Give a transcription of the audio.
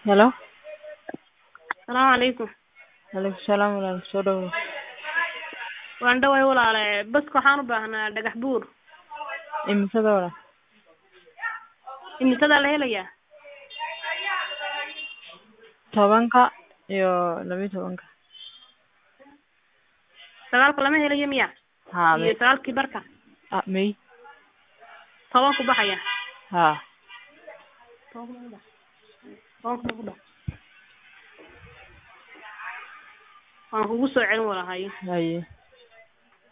Hello. Salaamu calaykum. Waalaikum salaam walaal soo dhawow. Waan dhaway walaale baska waxaan u baahnaa dhagax buur. Imisada walaal? Imisadaa la helayaa? Tobanka iyo laba iyo tobanka. Sagaalka lama helayo miya? Haa Iyo may. sagaalkii barka. Ah, may. Tobanku baxaya. Haa. Tobanku ma ku bax- Tobanku ma ku bax- Waan kugu soo celin walaal haye. Haye.